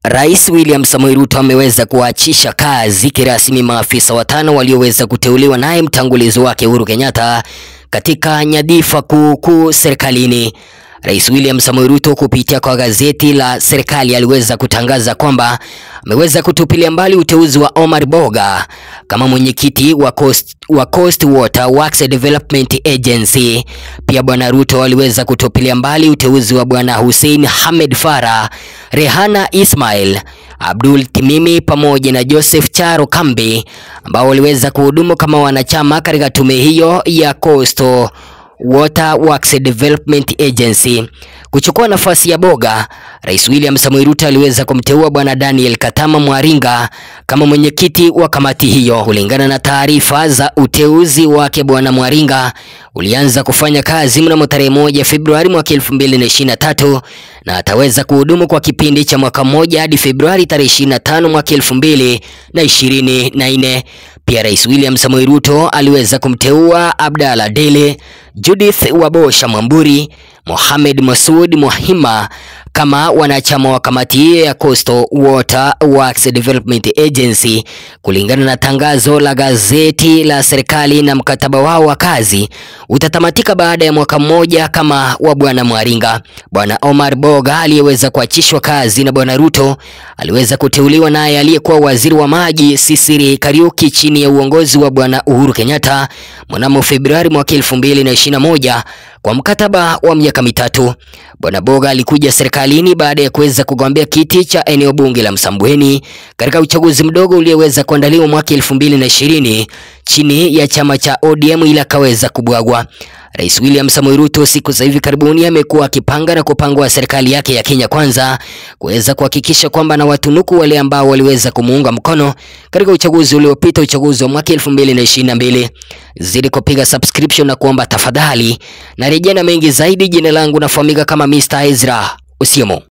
Rais William Samoei Ruto ameweza kuwaachisha kazi kirasmi maafisa watano walioweza kuteuliwa naye mtangulizi wake Uhuru Kenyatta katika nyadhifa kuu kuu serikalini. Rais William Samoei Ruto kupitia kwa gazeti la serikali aliweza kutangaza kwamba ameweza kutupilia mbali uteuzi wa Omar Boga kama mwenyekiti wa Coast, wa Coast Water Works Development Agency. Pia bwana Ruto aliweza kutupilia mbali uteuzi wa bwana Hussein Hamed Farah, Rehana Ismail, Abdul Timimi pamoja na Joseph Charo Kambi ambao waliweza kuhudumu kama wanachama katika tume hiyo ya Coastal Water Works Development Agency. Kuchukua nafasi ya Boga, Rais William Samoei Ruto aliweza kumteua bwana Daniel Katama Mwaringa kama mwenyekiti wa kamati hiyo. Kulingana na taarifa za uteuzi wake, bwana Mwaringa ulianza kufanya kazi mnamo tarehe moja Februari mwaka 2023 na ataweza kuhudumu kwa kipindi cha mwaka mmoja hadi Februari tarehe 25 mwaka 2024. Pia Rais William Samoei Ruto aliweza kumteua Abdalla Dele, Judith Wabosha Mwamburi, Mohamed Masud Mohima kama wanachama wa kamati hiyo ya Coastal Water Works Development Agency. Kulingana na tangazo la gazeti la serikali, na mkataba wao wa kazi utatamatika baada ya mwaka mmoja kama wa bwana Mwaringa. Bwana Omar Boga aliyeweza kuachishwa kazi na bwana Ruto aliweza kuteuliwa naye aliyekuwa waziri wa maji Sisiri Kariuki chini ya uongozi wa bwana Uhuru Kenyatta mnamo Februari mwaka 2021 kwa mkataba wa miaka mitatu. Bwana Boga alikuja serikalini baada ya kuweza kugombea kiti cha eneo bunge la Msambweni katika uchaguzi mdogo ulioweza kuandaliwa mwaka 2020 chini ya chama cha ODM ila akaweza kubwagwa. Rais William Samoei Ruto siku za hivi karibuni amekuwa akipanga na kupangwa serikali yake ya Kenya Kwanza kuweza kuhakikisha kwamba na watunuku wale ambao waliweza kumuunga mkono katika uchaguzi uliopita, uchaguzi wa mwaka 2022. Zidi kupiga subscription na kuomba tafadhali, na rejea na mengi zaidi. Jina langu nafahamika kama Mr. Ezra Usiemo.